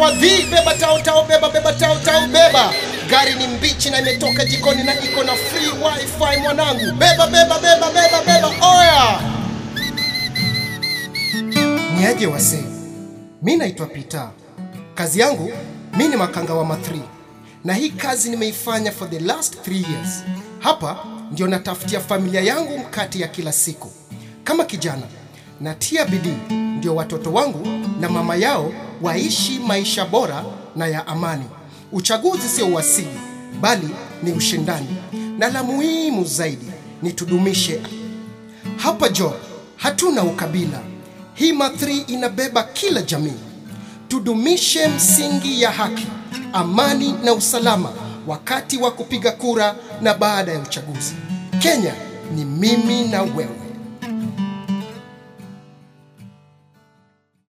wadhi, beba tao tao, beba beba tao tao, beba. Gari ni mbichi na imetoka jikoni na iko na free wifi mwanangu. Beba beba beba beba beba, oya. Niaje wasee, mi naitwa Peter. Kazi yangu mi ni makanga wa mathri, na hii kazi nimeifanya for the last 3 years. Hapa ndio natafutia familia yangu mkate ya kila siku. Kama kijana natia bidii ndio watoto wangu na mama yao waishi maisha bora na ya amani. Uchaguzi sio uasili, bali ni ushindani, na la muhimu zaidi ni tudumishe hapa Job hatuna ukabila. Hii mathri inabeba kila jamii. Tudumishe msingi ya haki, amani na usalama wakati wa kupiga kura na baada ya uchaguzi. Kenya ni mimi na wewe.